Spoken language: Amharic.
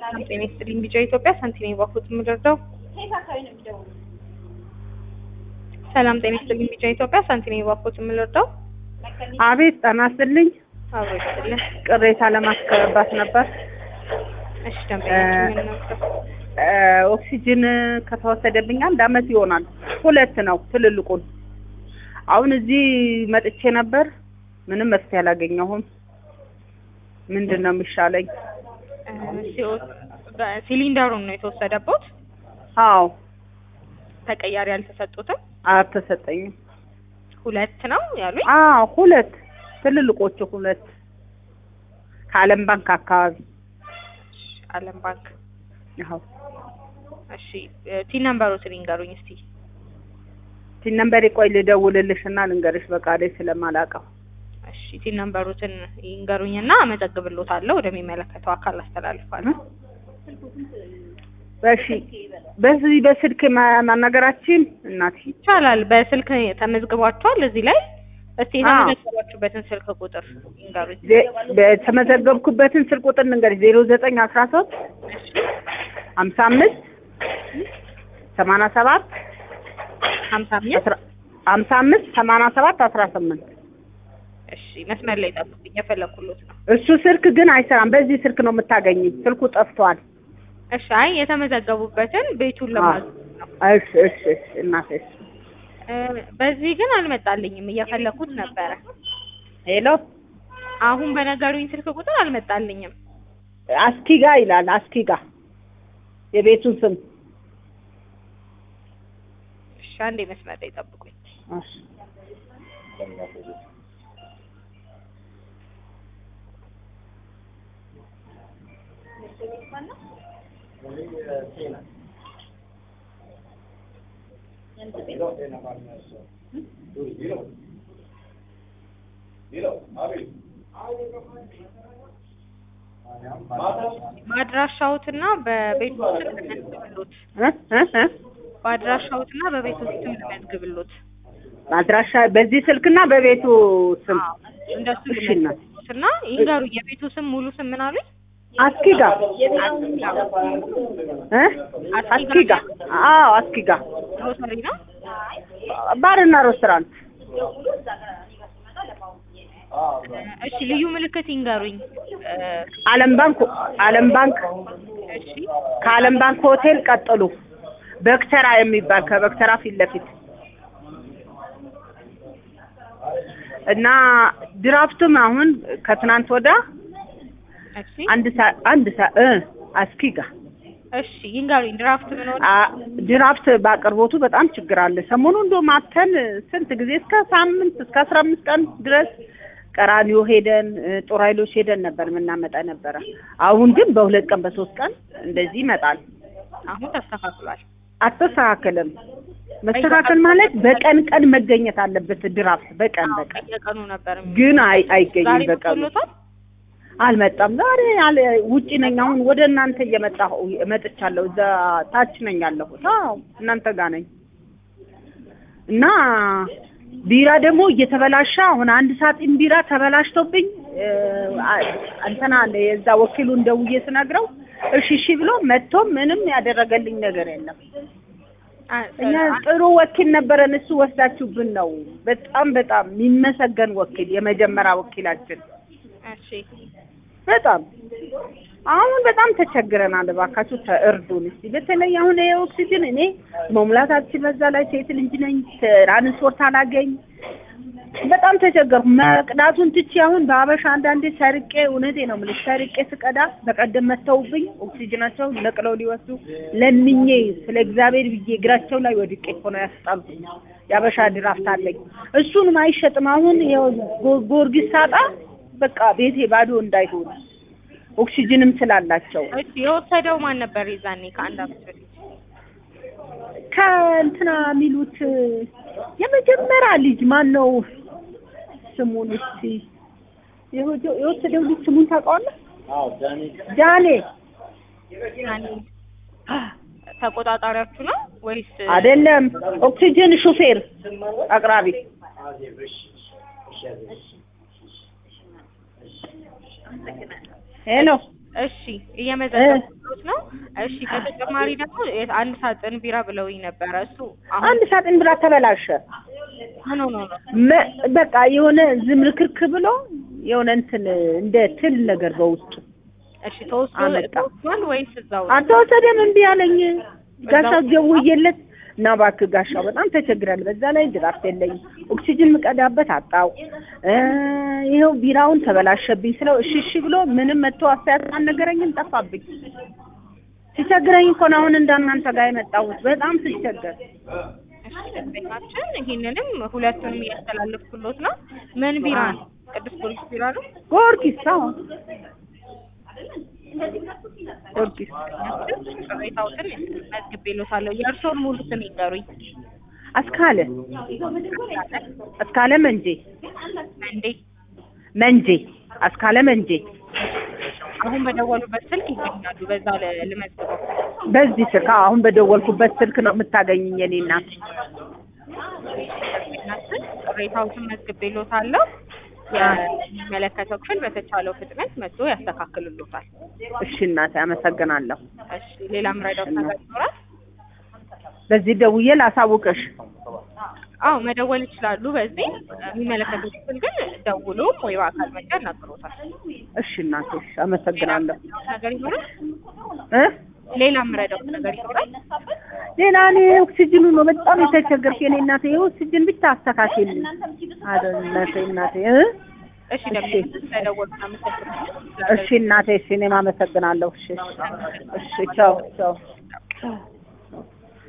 ሰላም ጤና ይስጥልኝ። ቢጫ ኢትዮጵያ ሳንቲሜ ባፉት የምደርደው ሰላም ጤና ይስጥልኝ። ቢጫ ኢትዮጵያ ሳንቲሜ ባፉት የምደርደው አቤት ጤና ይስጥልኝ። አብሮ ይስጥልን። ቅሬታ ለማስገባት ነበር። እሺ ደንበኛችን ምን ነበር? እ ኦክሲጅን ከተወሰደብኝ አንድ አመት ይሆናል። ሁለት ነው ትልልቁን። አሁን እዚህ መጥቼ ነበር። ምንም መፍትሄ አላገኘሁም። ምንድን ነው የሚሻለኝ? እ ሲኦ- በ- ሲሊንደሩን ነው የተወሰደበት። አዎ ተቀያሪ አልተሰጡትም። አልተሰጠኝም። ሁለት ነው ያሉኝ። አዎ ሁለት ትልልቆቹ ሁለት ከዓለም ባንክ አካባቢ አለም ባንክ። አዎ እሺ ቲን ነምበሮትን ይንገሩኝ እስቲ። ቲን ነምበሬ ቆይ ልደውልልሽ እና ልንገርሽ በቃሌ ስለማላውቀው እሺ ቲን ነምበሮትን ይንገሩኝና አመዘግብሎታለሁ ወደሚመለከተው አካል አስተላልፋለሁ። እሺ በዚህ በስልክ ማ- ማናገራችን እናቴ ይቻላል። በስልክ ተመዝግቧቸዋል እዚህ ላይ። እስቲ አዎ። የተመዘገባችሁበትን ስልክ ቁጥር ይንገሩኝ። ዜ- በተመዘገብኩበትን ስልክ ቁጥር ልንገርሽ ዜሮ ዘጠኝ አስራ ሶስት ሀምሳ አምስት ሰማንያ ሰባት ሀምሳ አምስት አስራ- ሀምሳ አምስት ሰማንያ ሰባት አስራ ስምንት እሺ መስመር ላይ ጠብቁኝ፣ የፈለኩሎት ነው። እሱ ስልክ ግን አይሰራም። በዚህ ስልክ ነው የምታገኝ። ስልኩ ጠፍቷል። እሺ አይ የተመዘገቡበትን ቤቱን ለማግኘት ነው። እሺ እሺ እሺ እናቴ እሺ። እ፣ በዚህ ግን አልመጣልኝም፣ እየፈለኩት ነበረ። ሄሎ አሁን በነገሩኝ ስልክ ቁጥር አልመጣልኝም። አስኪጋ ይላል። አስኪጋ የቤቱን ስም እሺ አንዴ መስመር ላይ ጠብቁኝ። እሺ። በአድራሻዎትና በቤቱ ስም ልመዝግብሎት። እ እ እ በአድራሻዎትና በቤቱ ስም ልመዝግብሎት። አድራሻ በዚህ ስልክና በቤቱ ስም አዎ እንደሱ እሺ እናት። ልመዝግብሎት እና ይንገሩኝ። የቤቱ ስም ሙሉ ስም ምን አሉኝ? አስኪጋ እ አስኪጋ አዎ አስኪጋ ግሮሰሪ ነው። ባርና ሬስቶራንት እሺ ልዩ ምልክት ይንገሩኝ። እ፣ ዓለም ባንክ ዓለም ባንክ እሺ ከዓለም ባንክ ሆቴል ቀጥሉ በክተራ የሚባል ከበክተራ ፊት ለፊት እና ድራፍቱም አሁን ከትናንት ወዳ እሺ አንድ ሳ አንድ ሳ እ አስኪጋ እሺ ይንገሩኝ። ድራፍት ምን ሆነ? አ ድራፍት በአቅርቦቱ በጣም ችግር አለ። ሰሞኑ እንደውም አተን ስንት ጊዜ እስከ ሳምንት እስከ አስራ አምስት ቀን ድረስ ቀራኒዮ ሄደን እ፣ ጦር ኃይሎች ሄደን ነበር የምናመጣ ነበረ። አሁን ግን በሁለት ቀን በሶስት ቀን እንደዚህ ይመጣል። አሁን ተስተካክሏል። አልተስተካከለም። መስተካከል ማለት በቀን ቀን መገኘት አለበት ድራፍት በቀን በቀን የቀኑ ነበር የሚ- ግን አይ ዛሬ አይገኝም በቀኑ መጥቶሎታል? አልመጣም። ዛሬ አለ ውጪ ነኝ። አሁን ወደ እናንተ እየመጣሁ መጥቻለሁ። እዛ ታች ነኝ ያለሁት። አዎ እናንተ ጋር ነኝ እና ቢራ ደግሞ እየተበላሸ አሁን አንድ ሳጥን ቢራ ተበላሽቶብኝ እ፣ አ- እንትና አለ የዛ ወኪሉን ደውዬ ስነግረው እሺ እሺ ብሎ መጥቶ ምንም ያደረገልኝ ነገር የለም። አ- እኛ ጥሩ ወኪል ነበረን። እሱ ወስዳችሁብን ነው። በጣም በጣም የሚመሰገን ወኪል፣ የመጀመሪያ ወኪላችን እሺ በጣም አሁን በጣም ተቸግረናል። እባካችሁ ተእርዱን እስቲ። በተለይ አሁን ይሄ ኦክሲጅን እኔ መሙላት አልችል፣ በዛ ላይ ሴት ልጅ ነኝ፣ ትራንስፖርት አላገኝ፣ በጣም ተቸገርኩ። መቅዳቱን ትቼ አሁን በአበሻ አንዳንዴ ሰርቄ፣ እውነቴ ነው የምልሽ ሰርቄ ስቀዳ በቀደም መተውብኝ ኦክሲጅናቸው ነቅለው ሊወስዱ ለምኜ ስለ እግዚአብሔር ብዬ እግራቸው ላይ ወድቄ እኮ ነው ያስጣሉኝ። የአበሻ ድራፍት አለኝ፣ እሱንም አይሸጥም። አሁን ይኸው ጎ- ጊዮርጊስ ሳጣ በቃ ቤቴ ባዶ እንዳይሆን ኦክሲጅንም ስላላቸው እሺ የወሰደው ማን ነበር የዛኔ ከአንድ አመት በፊት? ከእንትና የሚሉት የመጀመሪያ ልጅ ማን ነው ስሙን እስቲ የወደ- የወሰደው ልጅ ስሙን ታውቀዋለህ? ጃኔ ያኔ ተቆጣጣሪያችሁ ነው ወይስ አይደለም፣ ኦክሲጅን ሹፌር አቅራቢ ሄሎ እሺ እየመዘገብኩት ነው። እሺ በተጨማሪ ደግሞ የ- አንድ ሳጥን ቢራ ብለውኝ ነበረ። እሱ አሁን አንድ ሳጥን ብላ ተበላሸ። ምን ሆኖ ነው? መ- በቃ የሆነ ዝምርክርክ ብሎ የሆነ እንትን እንደ ትል ነገር በውስጡ እሺ ተወስዶ አመጣ። ተወስዷል ወይስ እዛው ነው? አልተወሰደም። እምቢ አለኝ። ጋሻው በዛው- ደውዬለት እና እባክህ ጋሻው በጣም ተቸግራል። በዛ ላይ ድራፍት የለኝም ኦክሲጅን ምቀዳበት አጣው እ ይኸው ቢራውን ተበላሸብኝ ስለው እሺ እሺ ብሎ ምንም መጥቶ አስተያየት አልነገረኝም። ጠፋብኝ። ሲቸግረኝ እኮ ነው አሁን እንዳናንተ ጋር የመጣሁት በጣም ሲቸገር እሺ ደንበኛችን ይሄንንም ሁለቱንም እያስተላለፍኩሎት ነው። ምን ቢራ ነው? ቅዱስ ጊዮርጊስ ቢራ ነው። ጊዮርጊስ አዎ ጊዮርጊስ ቅሬታዎትን መዝግቤሎታለሁ። የእርስዎን ሙሉ ስም ይንገሩኝ። አስካለ አስካለ መንጄ እንዴ መንጄ አስካለ መንጄ አሁን በደወሉበት ስልክ ይገኛሉ። በዛ ል- ልመዝግበው። በዚህ ስልክ አዎ፣ አሁን በደወልኩበት ስልክ ነው የምታገኝኝ የኔ እናት። ደንበኛችን ቅሬታዎትን መዝግቤሎታለሁ። የሚመለከተው ክፍል በተቻለው ፍጥነት መጥቶ ያስተካክልሎታል። እሺ እናቴ አመሰግናለሁ። እሺ ሌላ ምረዳው ነገር ይኖራል? በዚህ ደውዬ ላሳውቅሽ። አዎ መደወል ይችላሉ። በዚህ የሚመለከተው ክፍል ግን ደውሎ ወይ በአካል መጥቶ ያናግሮታል። እሺ እናቴ እሺ፣ አመሰግናለሁ። ነገር ይኖራል? እ ሌላ ምረዳው ነገር ይኖራል? ሌላ እኔ ኦክሲጅኑ ነው በጣም የተቸገርኩ የኔ እናቴ። የኦክሲጅን ብቻ አስተካክልኝ አይደል እናቴ እናቴ እ እሺ ደግሞ ስለደወሉ አመሰግናለሁ። እሺ እናቴ እሺ፣ እኔም አመሰግናለሁ። እሺ እሺ፣ ቻው ቻው።